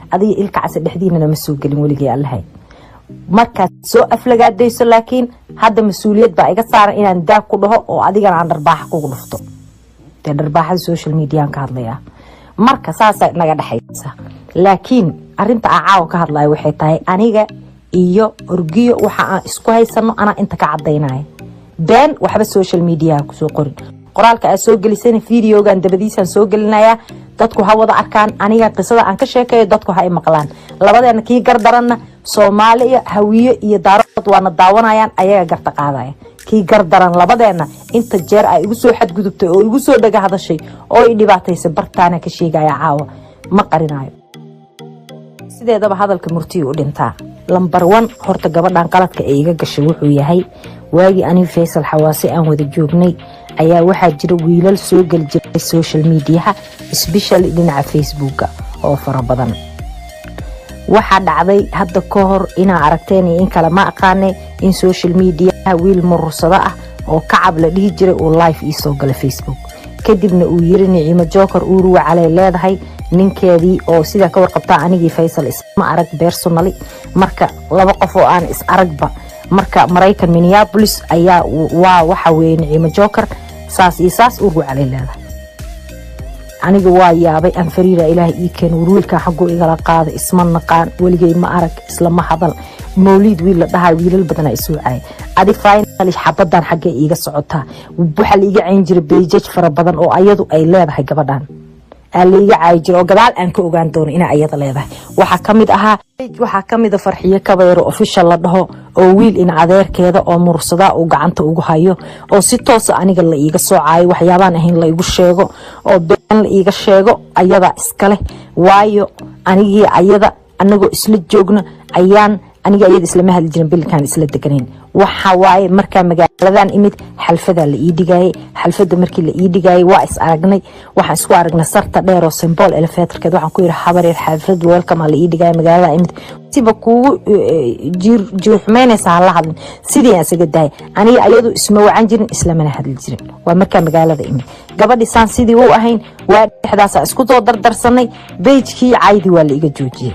adiga ilka case dhexdiinana ma soo gelin weligay allahay markaad soo aflagaadayso laakiin hadda mas-uuliyad baa iga saaran inaan daag ku dhaho oo adigana aan dharbaaxa kugu dhufto dee dharbaaxada social mediaan ka hadlayaa marka saasaa naga dhexaysa laakiin arinta aan caawa ka hadlayo waxay tahay aniga iyo orgiyo waxa aan isku haysano anaa inta ka cadaynaya been waxba social mediaha kusoo qorin qoraalka aad soo gelisana videogan dabadiisaan soo gelinayaa dadku ha wada arkaan aniga qisada aan ka sheekayo dadku ha i maqlaan labadeena kii gardaranna soomaaliya hawiye iyo daarood waana daawanayaan ayaga garta qaadaya kii gardaran labadeena inta jeer ay igu soo xadgudubtay oo igu soo dhaga hadashay oo i dhibaataysa bartaana ka sheegaya caawa ma qarinayo sideedaba hadalka murtiyu u dhintaa lambar wan horta gabadhan qaladka ee iga gashay wuxuu yahay waagii aniga faysal xawaase aan wada joognay ayaa waxaa jira wiilal soo geli jiray social mediaha sbeshally dhinaca facebooka oo fara badan waxaa dhacday hadda ka hor inaa aragteen iyo in kale ma aqaane in social mediaha wiil murursado ah oo kacab la dhihi jiray uu life iisoo gala facebook kadibna uu yiri niciimo joker uuruwa caley leedahay ninkeedii oo sidaa ka warqabtaa anigii faysal isma arag bersonali marka laba qof oo aan is aragba marka maraykan minneabolis ayaa waa waxa weye niciimo joker saas iyo saas uuruwa caley leedahay aniga waa yaabay aan fariira ilaahay ii keen warwiilkan xagguu igala qaada isma naqaan weligay ma arag islama hadal mawliid wiil la dhahay wiilal badana isuucaya adi final xabadan xaggee iiga socotaa waxaa laiga cayn jiray beijaj fara badan oo ayadu ay leedahay gabadhan aa laiga caayi jira oo gadaal aan ka ogaan doono inay ayada leedahay waxaa kamid ahaa waxaa kamida farxiyo kabayro official la dhaho oo wiil in adeerkeeda oo mursadaa uu gacanta ugu hayo oo si toosa aniga la iiga soo caayo waxyaabaan ahayn la igu sheego oo been la iiga sheego ayadaa iskaleh waayo anigii ayada anagoo isla joogno ayaan aniga ayada islama hadli jirin bilkaan isla deganayn waxa waaye markaa magaaladan imid xalfadaa la ii dhigayay xalfada markii la ii dhigayay waa is aragnay waxaan isku aragnay sarta dheer oo symbol elevatorkeed waxaan ku yiri habareer xalfad welcome la ii dhigaya magaalada imid siba kuugu jiirxumeynaysa hala hadlin sidii aan isaga dahay aniga ayadu isma wacan jirin islamana hadli jirin waa markaa magaalada imid gabadhi saan sidii u ahayn waa dhexdaasa isku soo dardarsanay beijkii caydi waa la iga joojiyey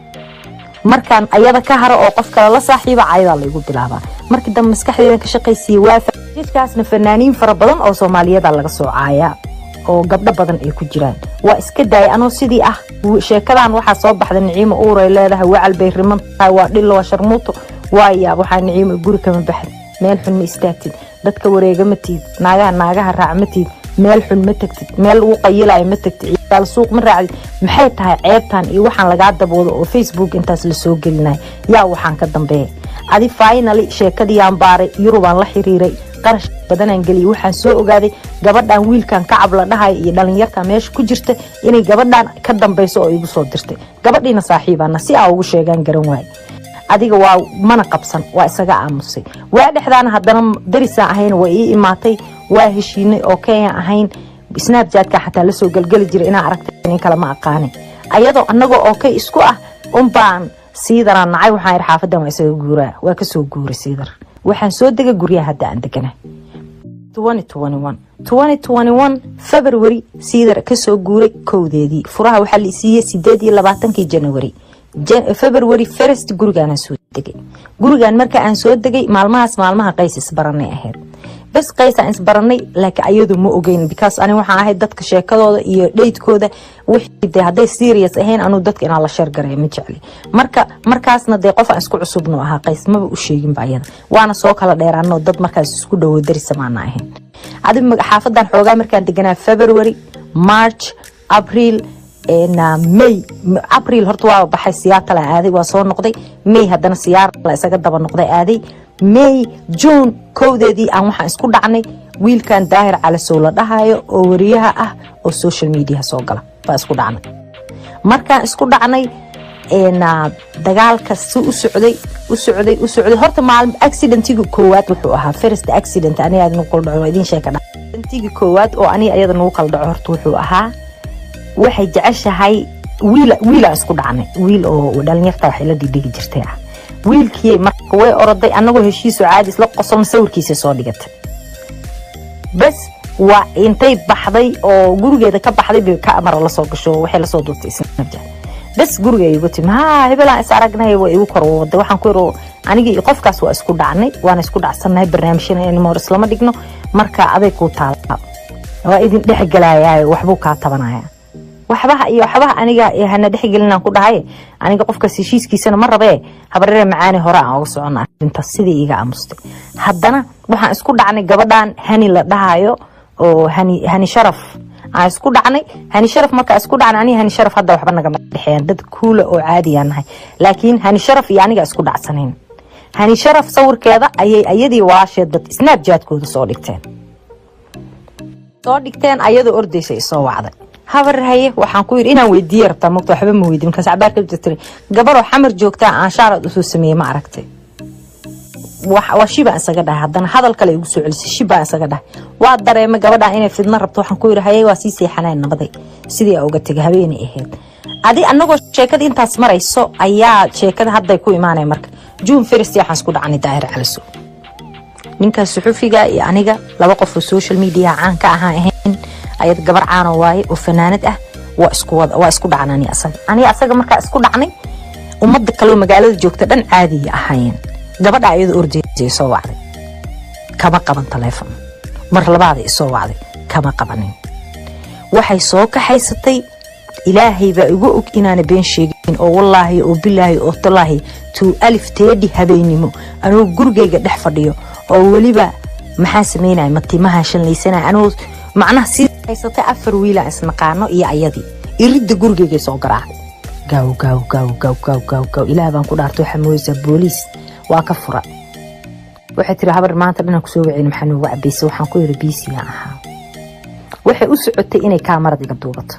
markaan ayada ka haro oo qof kale la saaxiiba cayadaa laygu bilaabaa markii dambe maskaxdeedan ka shaqaysiiye waa jidkaasna fanaaniin fara badan oo soomaaliyada laga soo caayaa oo gabdho badan ay ku jiraan waa iska daayay anoo sidii ah sheekadan waxaa soo baxda niciimo uuray leedahay wacal bay riman tahay waa dhilo waa sharmuuto waa yaab waxaa niciimo guri kama baxd meel xun ma istaagtid dadka wareega ma tiid naagaha naagaha raac ma tiid meel xun ma tagtid meel lagu qayilayo ma tagtid ciyaal suuq ma raacdid maxay tahay ceebtan iyo waxaan lagaa daboodo oo facebook intaas lasoo gelinaya yaa waxaan ka dambeeya adi finally sheekadiiyaan baaray yurubaan la xiriiray qarash badanaan geliyay waxaan soo ogaaday gabadhan wiilkan kacab la dhahayo iyo dhalinyarta meesha ku jirta inay gabadhan ka dambeyso oo igu soo dirtay gabadhiina saaxiibana si aa ugu sheegaan garan waaye adiga waa mana qabsan waa isaga aamusay waa dhexdaana haddana darisaan ahayn waa ii imaatay waa heshiinay oo kenya ahayn snapjatka xataa lasoo gelgeli jira inaa aragtay in kale ma aqaani ayadoo anagoo oo kay isku ah unbaan siidaraa nacay waxaan ihi xaafadan waa isaga guuraa waa kasoo guuray siidar waxaan soo degay guryaha hadda aan degana february siidar kasoo guuray kowdeedii furaha waxaa la isiiyey sideed iyo labaatankii january february first gurigaanaan soo degay gurigan marka aan soo degay maalmahaas maalmaha qays isbaranay ahayd bes qaysaan isbaranay laakiin ayadu ma ogeyn because ani waxaan ahayd dadka sheekadooda iyo dheydkooda wixii dee hadday serious ahayn anuu dadka inaan la sheergaraya ma jecli marka markaasna dee qof aan isku cusubnu ahaa qays maba u sheeginba ayada waana soo kala dheeraanoo dad markaas isku dhowo darisamaana ahayn adi xaafadan xoogaa markaan deganaa february march april may april horta waa baxay siyaatala aaday waa soo noqday may haddana siyaarla isaga daba noqday aaday may june kowdeedii aan waxaan isku dhacnay wiilkan daahir calasow la dhahayo oo wariyaha ah oo social media soo gala baa isku dhacnay markaan isku dhacnay dagaalka si u socday u socday u socday horta maalin accidentiga koowaad wuxuu ahaa first accident aniga nagu kala dhaco idin sheeka accidentiga koowaad oo aniga iyada nagu kala dhaco horta wuxuu ahaa waxay jeceshahay wiil wiilaan isku dhacnay wiil oo dhalinyarta waxay la dhigdhigi jirtay ah wiilkii marka way oroday anagoo heshiisoo caadi isla qosolna sawirkiisa soo dhigatay bas waa intay baxday oo gurigeeda ka baxday bay ka amara lasoo gasho waxay lasoo duurtay snapchat bas guriga igu timi ha hebelaan is aragnay waa igu kor wada waxaan ku iri anigii qofkaas waa isku dhacnay waana isku dhacsannahay barnaamijyana inmoor islama dhigno marka aday kuu taala waa idin dhexgelayaa waxbuu kaa tabanaya waxbaha iyo waxbaha aniga hana dhexgelinaan ku dhahay aniga qofkaas heshiiskiisana ma rabee habareere macaani hore aan uga socona arintaas sidii iga aamustay haddana waxaan isku dhacnay gabadhan hani la dhahayo oo hani hani sharaf aan isku dhacnay hani sharaf markaa isku dhacnay aniga hani sharaf hadda waxba nagama dhexeeyaan dad kuula oo caadiyaa nahay laakiin hani sharaf iyo aniga isku dhacsanayn hani sharaf sawirkeeda ayay ayadii walaasheed dad snapjatkooda soo dhigteen soo dhigteen ayadoo ordaysa isoo wacday habar haye waxaan ku yidhi inaan weydiiye rabtaa mogta waxba ma weydiin markaas cabaar ka tiri gabaroo xamar joogtaa aan shaarad usoo sameeyey ma aragtay waa shibaan isaga dhahay haddana hadal kale igu soo celisay shibaan isaga dhahay waa dareemay gabadhaan inay fidna rabto waxaan ku yidhi haye waa sii seexaneen nabaday sidii aa uga tegay habeenay ahayd adi anagoo sheekada intaas marayso ayaa sheekada hadday ku imaanaya marka juun firist waxaan isku dhacnay daahir caliso ninkaas suxufiga iyo aniga laba qof oo social media caan ka ahaan ahayn ayad gabar caano waaye oo fanaanad ah waa isku wada waa isku dhacna ani asaga aniga asaga markaa isku dhacnay ummadda kaleo magaalada joogta dhan caadiya ahaayeen gabadha ayadoo ordaysay soo wacday kama qaban taleefon mar labaada isoo wacday kama qabanin waxay soo kaxaysatay ilaahay baa igu og inaana been sheegin oo wallaahi oo bilaahi oo talaahi tuu alif teedhi habeennimo anoo gurigayga dhex fadhiyo oo weliba maxaa samaynaya matimaha shanlaysanaya anoo macnaha sii haysatay afar wiilaan isnaqaano iyo ayadii iridda gurigeygay soo garaacay gaaw gaaw gaaw gaaw gaaw gaaw gaaw ilaah baan ku dhaartay waxaa mooysaa booliis waa ka fura waxay tiri habar maanta dhanaan kusoo waceyna maxaa noogu cabaysa waxaan ku yiri biisiyaan ahaa waxay u socotay inay kaamarad iga duubato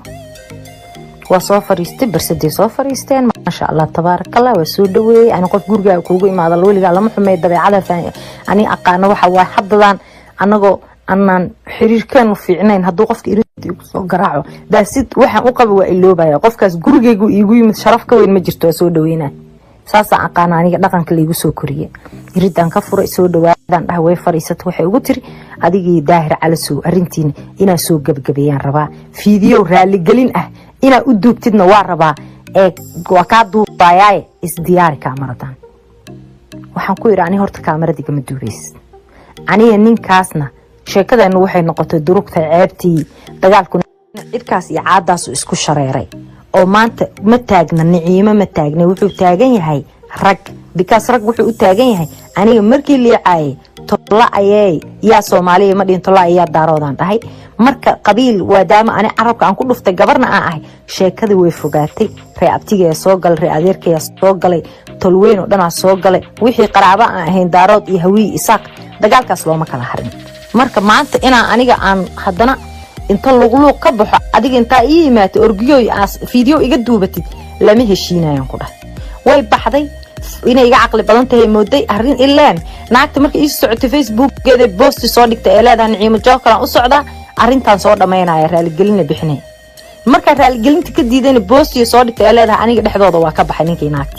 waa soo fariistay barsaday soo fariisteen maasha allah tabaarakallah waa soo dhaweeyey ani qof gurigaa kuugu imaada weligaa lama xumey dabeecada ani aqaano waxa waa haddadan anagoo anaan xiriirkeenu fiicnayn hadduu qofka irinta igu soo garaaco daasid waxaan u qaba waa iloobaya qofkaas gurigaygu iigu yimid sharaf ka weyn ma jirto waa soo dhaweynaa saasaan aqaana aniga dhaqanka laigu soo koriye iridaan ka furay soo dhawaadaan dhaha way fadhiisata waxay ugu tiri adigii daahir calasow arintiina inaa soo gebagabeeyaan rabaa fiidiyow raaligelin ah inaa u duugtidna waa rabaa ee waa kaa duubayaaye isdiyaari kaamaradan waxaan ku yidhi ani horta kaamaradigama duubaysid aniga ninkaasna sheekadeenu waxay noqotay durugta ceebtii dagaalkuna cidkaas iyo caadaasu isku shareeray oo maanta ma taagna niciimo ma taagna wuxuu taagan yahay rag bikaas rag wuxuu u taagan yahay aniga markii liicaayay tolla ayey yaa soomaaliya ma dhihin tolla ayaa daaroodaan dhahay marka qabiil waadaama ani carabka aan ku dhuftay gabarna aan ahay sheekadii way fogaatay ree abtigayaa soo galay ree adeerkayaa soo galay tolweyn oo dhanaa soo galay wixii qaraaba aan ahayn daarood iyo hawiyi isaaq dagaalkaas looma kala harin marka maanta inaa aniga aan haddana inta luqluuq ka baxo adiga intaa ii yimaata orgiyoy fiideo iga duubatid lama heshiinayaan ku dhahay way baxday inay iga caqli badan tahay mooday arin ileen naagta marka ii socotay facebookgeeda boosti soo dhigta ee leedahay niciimo jookalaan u socdaa arintaan soo dhammaynaya raaligelina bixinay markaa raaligelinta ka diidayna boostiga soo dhigta ee leedahay aniga dhexdooda waa ka baxay ninkii naagta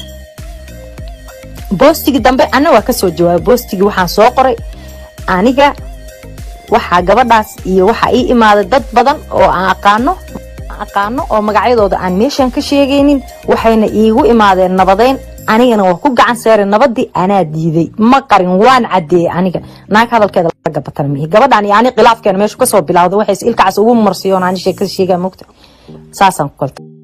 boostigii dambe ana waa kasoo jawaabay boostigii waxaan soo qoray aniga waxaa gabadhaas iyo waxaa ii imaaday dad badan oo aan aqaano aqaano oo magacyadooda aan meeshan ka sheegaynin waxayna iigu imaadeen nabadeyn anigana waa ku gacan seeray nabadii anaa diiday ma qarin waan cadeeyey aniga naag hadalkeeda laga batana mihi gabadhan iyo ani khilaafkeena meeshu kasoo bilawda waxays ilkacaas ugu marsiyoon ani sheekada sheegaa mogta saasaan ku kalta